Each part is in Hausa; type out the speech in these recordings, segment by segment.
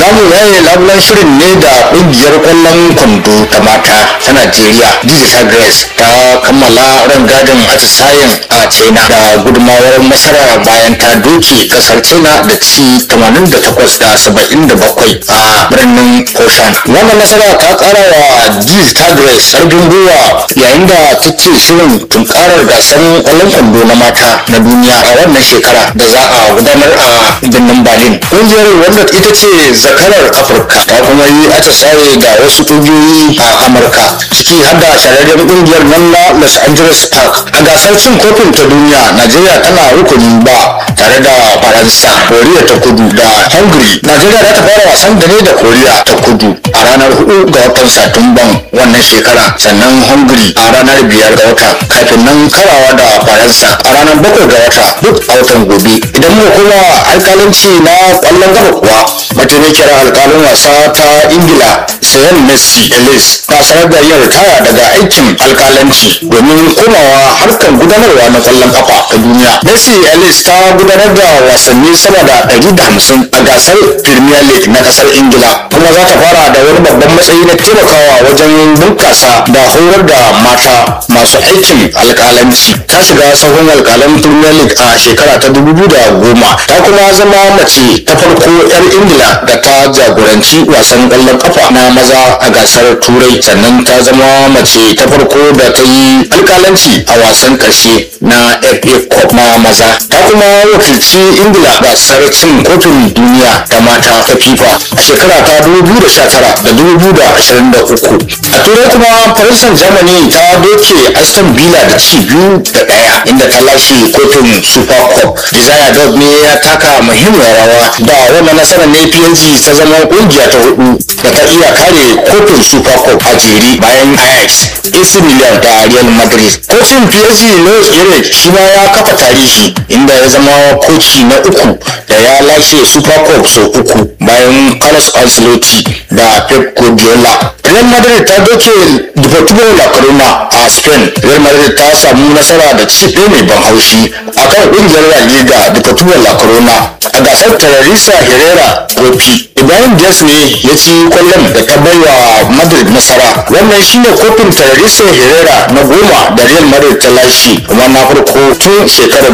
za mu yaye labulan shirin ne da ƙungiyar ƙwallon kwando ta mata ta najeriya digital grace ta kammala rangadin atisayen a china da gudunmawar nasara bayan ta doke kasar china da ci 88 da 77 a birnin koshan wannan nasara ta kara wa digital grace ƙarfin gwiwa yayin da take shirin tunkarar gasar ƙwallon kwando na mata na duniya a wannan shekara da za a gudanar a birnin berlin ƙungiyar wanda ita ce zakarar afirka ta kuma yi atisaye da wasu ƙungiyoyi a amurka ciki har da shahararren ƙungiyar nan na los angeles park a gasar cin kofin ta duniya najeriya tana rukunin ba tare da faransa koriya ta kudu da hungary najeriya za ta fara wasan da ne da koriya ta kudu a ranar hudu ga watan satumban wannan shekara sannan hungary a ranar biyar ga wata kafin nan karawa da faransa a ranar bakwai ga wata duk a watan gobe idan muka kuma alkalanci na kwallon gaba kuwa mataimakiyar alkalin wasa ta ingila sayan messi ellis ta sanar da yin ritaya daga aikin alkalanci domin komawa harkar gudanarwa na kwallon kafa ta duniya messi ellis ta gudanar da wasanni sama da 150 a gasar premier league na kasar ingila kuma za ta fara da wani babban matsayi na taimakawa wajen bunkasa da horar da mata masu aikin alkalanci ta shiga sahun alkalan premier league a shekara ta 2010 ta kuma zama mace ta farko 'yar ingila da ta jagoranci wasan kwallon kafa na maza a gasar turai sannan ta zama mace ta farko da ta yi alkalanci a wasan karshe na fa cup na maza ta kuma wakilci ingila gasar cin kofin duniya ta mata ta fifa a shekara ta 2019 da 2023 a turai kuma faransan germany ta doke aston villa da ci biyu da daya inda ta lashe kofin super cup desire dog ne ya taka muhimmiyar rawa da wannan nasarar ne psg ta zama kungiya ta hudu da ta iya kare kofin super cup a jere bayan ajax ac milan da real madrid kocin psg louis eric shi ma ya kafa tarihi inda ya zama koci na uku da ya lashe super cup sau uku bayan carlos ancelotti da pep guardiola real madrid ta doke deportivo la corona a spain real madrid ta samu nasara da ci ɗaya mai ban haushi akan ƙungiyar la liga deportivo la corona a gasar terrorista herrera kofi ibrahim diaz ne ya ci kwallon da ta baiwa madrid nasara wannan shine kofin terrorista herrera na goma da real madrid ta lashe kuma na farko tun shekarar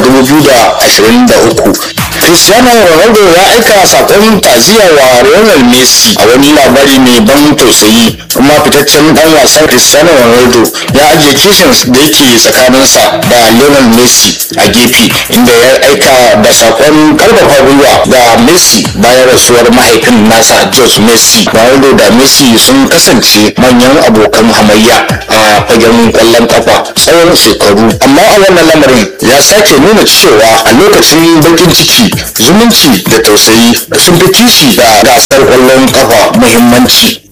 2023 cristiano ronaldo ya aika sakon taziya wa lionel messi a wani labari mai ban tausayi kuma fitaccen dan wasan cristiano ronaldo ya ajiye kishin da yake tsakaninsa da lionel messi a gefe inda ya aika da sakon karfafa gwiwa ga messi bayan rasuwar mahaifin nasa george messi ronaldo da messi sun kasance manyan abokan hamayya a fagen kwallon kafa tsawon shekaru amma a wannan lamarin ya sake nuna cewa a lokacin bakin ciki zumunci da tausayi sun fi kishi da gasar kwallon kafa muhimmanci